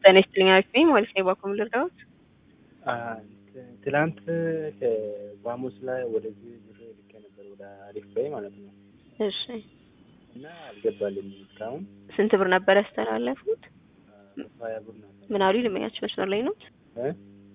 ጤና ይስጥልኝ አልኩኝ ማለት ነው። ባኮም ልርዳዎት? ትላንት ከቫሙስ ላይ ወደዚህ ብር ልኬ ነበር ወደ አሪፍ በይ ማለት ነው። እሺ እና አልገባልኝም እስካሁን ስንት ብር ነበር ያስተላለፉት? ሀያ ብር ነበር። ምን አሉ? ልመኛችሁ መስመር ላይ ነው? እ?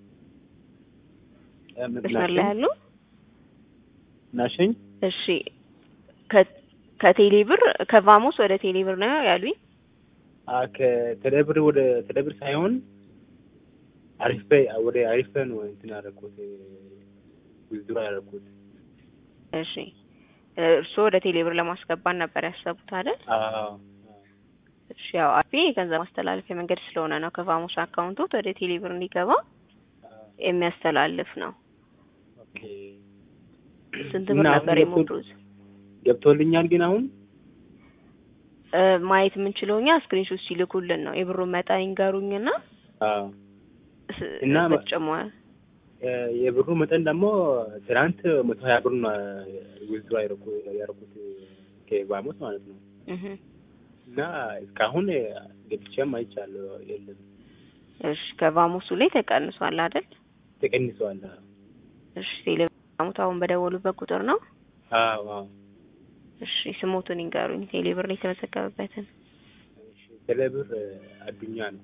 እ፣ ምን መስመር ላይ ናሽኝ? ያሉ? ናሽኝ? እሺ ከ- ከቴሌ ብር ከቫሞስ ወደ ቴሌ ብር ነው ያሉኝ? አ ከቴሌብር ወደ ቴሌብር ሳይሆን አሪፍ በይ ወደ አሪፍ በይ ነው እንትን ያደረኩት ዊዝድሮ ያደረኩት። እሺ እርስዎ ወደ ቴሌ ብር ለማስገባት ነበር ያሰቡት አይደል? አዎ እሺ ያው አፌ የገንዘብ ማስተላለፊያ መንገድ ስለሆነ ነው ከቫሞስ አካውንቶት ወደ ቴሌ ብር እንዲገባ አዎ። የሚያስተላልፍ ነው። ኦኬ ስንት እና ብር አሁን ነበር ገብቶ- የሞሉት? ገብቶልኛል ግን አሁን እ፣ ማየት የምንችለው እኛ ስክሪንሾት ሲልኩልን ነው። የብሩን መጠን ይንገሩኝና አዎ ስ- እና ማ- በተጨማሪ እ፣ የብሩ መጠን ደግሞ ትናንት መቶ ሀያ ብር ነው ዊዝድሮ ያደረኩት ከቫሞስ ማለት ነው። እህ እና እስካሁን ገብቼም አይቻለሁ የለም እሺ ከቫሞሱ ላይ ተቀንሷል አይደል? ተቀንሰዋል። እሺ ቴሌብር አሁን በደወሉበት ቁጥር ነው። አዎ አዎ እሺ ስሞቱን ይንገሩኝ። ቴሌብር ላይ የተመዘገበበትን እሺ፣ ቴሌብር አዱኛ ነው።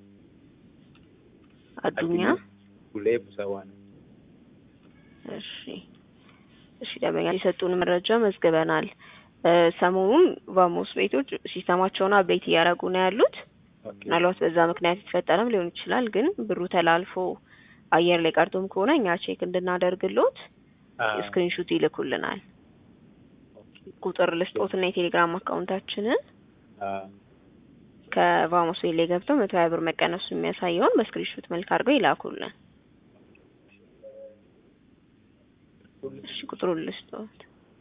አዱኛ። ሁሌ ቡሰዋ ነው። እሺ እሺ ደንበኛ የሰጡን መረጃ መዝግበናል። እ፣ ሰሞኑን ቫሞስ ቤቶች ሲስተማቸውን አፕዴት እያደረጉ ነው ያሉት። ኦኬ ምናልባት በዛ ምክንያት የተፈጠረም ሊሆን ይችላል። ግን ብሩ ተላልፎ አየር ላይ ቀርቶም ከሆነ እኛ ቼክ እንድናደርግሎት አዎ ስክሪንሹት ይልኩልናል። ኦኬ ቁጥር ልስጦትና የቴሌግራም አካውንታችንን አዎ ከቫሞስ ቤት ላይ ገብተው መቶ ሀያ ብር መቀነሱ የሚያሳየውን በስክሪንሹት መልክ አድርገው ይላኩልን። እሺ ቁጥሩን ልስጦት።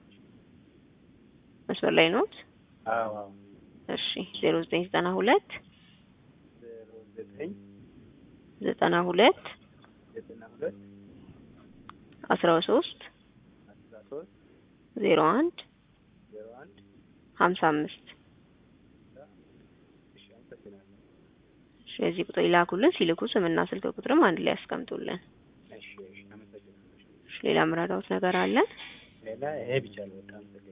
መስመር ላይ ኖት? አዎ አዎ እሺ ዜሮ ዘጠኝ ዘጠና ሁለት ዜሮ ዘጠኝ ዘጠና ሁለት ዘጠና ሁለት አስራ ሶስት አስራ ሶስት ዜሮ አንድ ዜሮ አንድ ሀምሳ አምስት እሺ አመሰግናለሁ። እሺ በዚህ ቁጥር ይላኩልን። ሲልኩ ስምና ስልክ ቁጥርም አንድ ላይ ያስቀምጡልን። እሺ እሺ አመሰግናለሁ። እሺ ሌላ ምራዳውት ነገር አለ? ሌላ ይሄ ብቻ ነው። በቃ አመሰግናለሁ።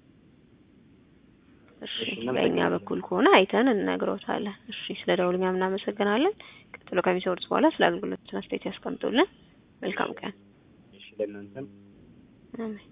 እሺ እሺ፣ በእኛ እናመሰግናለን። በኩል ከሆነ አይተን እንነግሮታለን። እሺ ስለ ደውልኛ እናመሰግናለን። ቀጥሎ ከሚሰሩት በኋላ ስለ አገልግሎት አስተያየት ያስቀምጡልን። መልካም ቀን። እሺ ለእናንተም አሜን።